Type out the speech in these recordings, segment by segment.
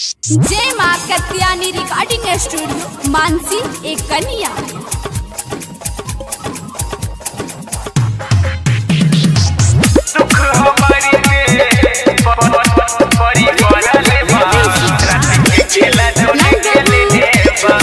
जय माँ Katyani recording studio Mansi एक कन्या सुख हमारी में परी पड़ल बा रात के खेला जोने खेले बा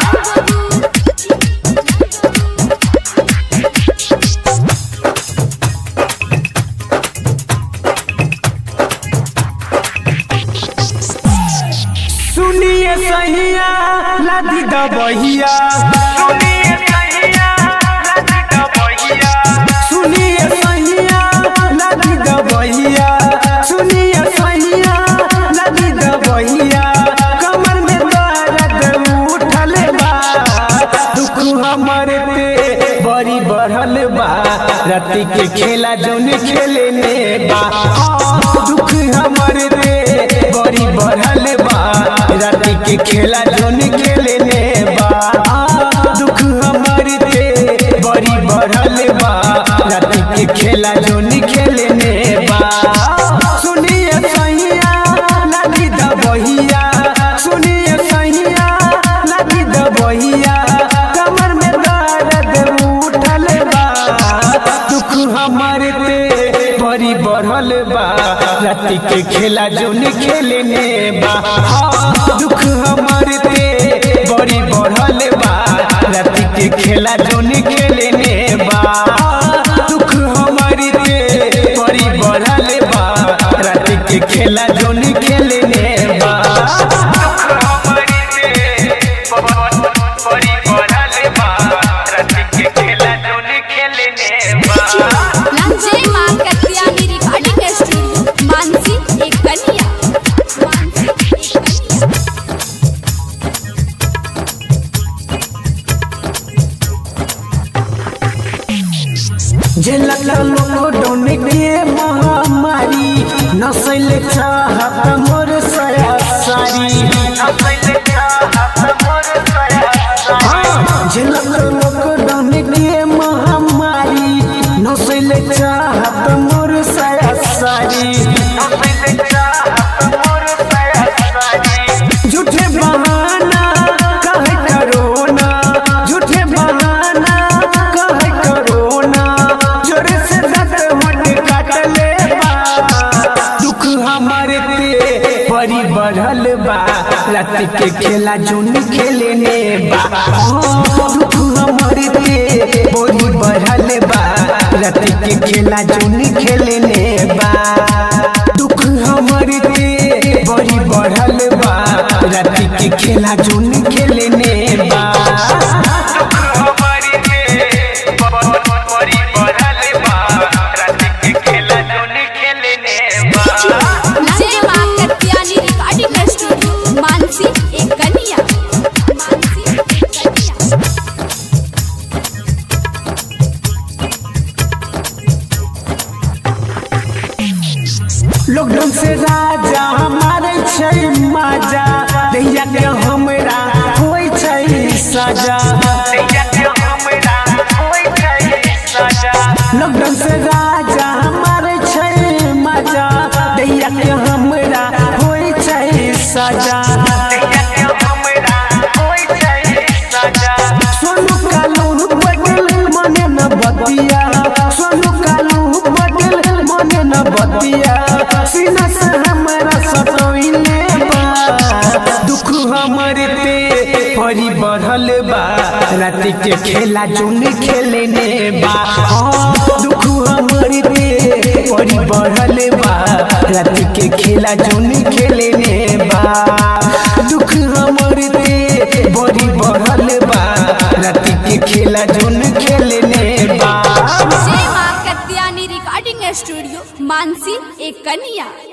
सुनिए सहिया लादी दबहिया सुनिए सैया रात का बहिया सुनिए सहिया लादी दबहिया सुनिए सहिया लादी दबहिया कमर में दर्द उठल बा दुख हमर पे बड़ी बढ़ल बा राति के खेला जौन खेले ने बा हाँ, दुख हमर पे बड़ी बढ़ल बा राति के खेला जौन खेले ने बा हाँ, दुख हमर पे बड़ी बढ़ल बा राति के खेला जौन खेले ने बा सुनिए सैया लागी दबहिया सुनिए सैया लागी दबहिया कमर में दर्द उठल बा दुख हमर पे बड़ी बढ़ल बा राति के खेला जौन खेले ने बा हाँ, दुख हमर पे बड़ी बढ़ल बा राति के खेला जौन खेले ने बा दुख हमर पे बड़ी बढ़ल बा राति के खेला जौन खेले ने बा सुख हमारी में परी पड़ल बा रात के खेला जोने खेले बा जय माँ कत्यानी रिकॉर्डिंग स्टूडियो मानसी एक कन्या मानसी एक कन्या जे लगल लॉकडाउन के महामारी नसल चाहत मोर सया सारी हाँ, जे लगल लॉकडाउन के महामारी नसल चाहत मोर सया सारी झूठे बहाना कहे करोना झूठे बहाना कहे करोना जोरे से दत होट काटले बा दुख हमारे पे बड़ी बढ़ल बा रात के खेला जोन खेले ने बा हाँ, दुख हमारे पे बड़ी बढ़ल बा रात के खेला जोन खेले ने बा दुख हमारे पे बड़ी बढ़ल बा रात के खेला जोन खेले ने बा जय माँ कत्यानी रिकॉर्डिंग स्टूडियो मानसी एक कन्या मानसी एक कन्या लॉकडाउन से राजा हमारे छै माजा दैया के हमरा होई छै सजा लॉकडाउन से राजा हमारे छै माजा दैया के हमरा होई छै सजा सोनू कालू पटेल मने न बतिया सोनू कालू पटेल मने न बतिया सीना से हमरा सतोइले बा दुख हमर पे परी बढ़ल बा रात के खेला जोन खेले ने बा हाँ, दुख हमर पे परी बढ़ल बा रात के खेला जोन खेले ने बा दुख हमर पे बड़ी बढ़ल बा रात के खेला जोन खेले ने बा जय माँ कत्यानी रिकॉर्डिंग स्टूडियो मानसी एक कन्या